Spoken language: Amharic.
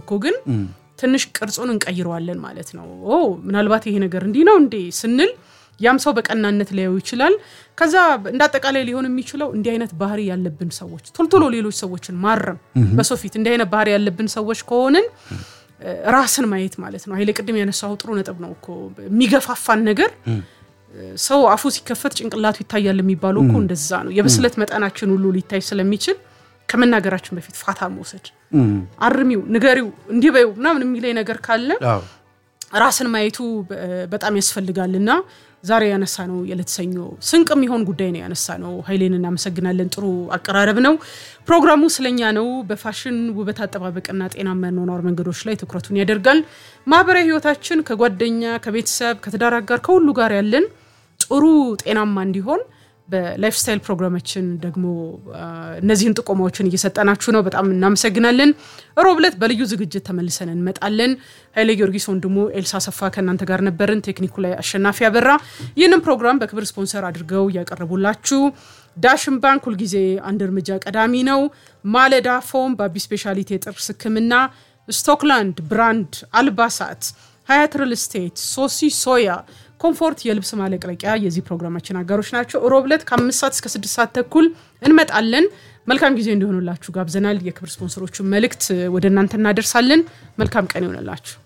እኮ ግን ትንሽ ቅርጹን እንቀይረዋለን ማለት ነው። ኦ ምናልባት ይሄ ነገር እንዲህ ነው እንዴ ስንል ያም ሰው በቀናነት ሊያዩ ይችላል። ከዛ እንደ አጠቃላይ ሊሆን የሚችለው እንዲህ አይነት ባህሪ ያለብን ሰዎች ቶሎ ቶሎ ሌሎች ሰዎችን ማረም በሰው ፊት እንዲህ አይነት ባህሪ ያለብን ሰዎች ከሆንን ራስን ማየት ማለት ነው። ኃይሌ ቅድም ያነሳው ጥሩ ነጥብ ነው እኮ የሚገፋፋን ነገር ሰው አፉ ሲከፈት ጭንቅላቱ ይታያል የሚባለው እኮ እንደዛ ነው። የብስለት መጠናችን ሁሉ ሊታይ ስለሚችል ከመናገራችን በፊት ፋታ መውሰድ፣ አርሚው፣ ንገሪው፣ እንዲህ በይው ምናምን የሚለኝ ነገር ካለ ራስን ማየቱ በጣም ያስፈልጋል እና ዛሬ ያነሳ ነው የዕለት ሰኞ ስንቅ የሚሆን ጉዳይ ነው ያነሳ ነው። ኃይሌን እናመሰግናለን። ጥሩ አቀራረብ ነው። ፕሮግራሙ ስለኛ ነው። በፋሽን ውበት አጠባበቅና ጤናማ የአኗኗር መንገዶች ላይ ትኩረቱን ያደርጋል። ማህበራዊ ህይወታችን ከጓደኛ ከቤተሰብ ከትዳር አጋር ከሁሉ ጋር ያለን ጥሩ ጤናማ እንዲሆን በላይፍ ስታይል ፕሮግራማችን ደግሞ እነዚህን ጥቆማዎችን እየሰጠናችሁ ነው። በጣም እናመሰግናለን። ሮብ ዕለት በልዩ ዝግጅት ተመልሰን እንመጣለን። ኃይሌ ጊዮርጊስ ወንድሙ፣ ኤልሳ ሰፋ ከእናንተ ጋር ነበርን። ቴክኒኩ ላይ አሸናፊ ያበራ። ይህንን ፕሮግራም በክብር ስፖንሰር አድርገው እያቀረቡላችሁ ዳሽን ባንክ ሁልጊዜ አንድ እርምጃ ቀዳሚ ነው። ማለዳ ፎም፣ በአቢ ስፔሻሊቲ የጥርስ ህክምና፣ ስቶክላንድ ብራንድ አልባሳት፣ ሀያት ሪል ስቴት፣ ሶሲ ሶያ ኮምፎርት የልብስ ማለቅለቂያ የዚህ ፕሮግራማችን አጋሮች ናቸው። ሮብ ዕለት ከአምስት ሰዓት እስከ ስድስት ሰዓት ተኩል እንመጣለን። መልካም ጊዜ እንዲሆኑላችሁ ጋብዘናል። የክብር ስፖንሰሮቹን መልእክት ወደ እናንተ እናደርሳለን። መልካም ቀን ይሆንላችሁ።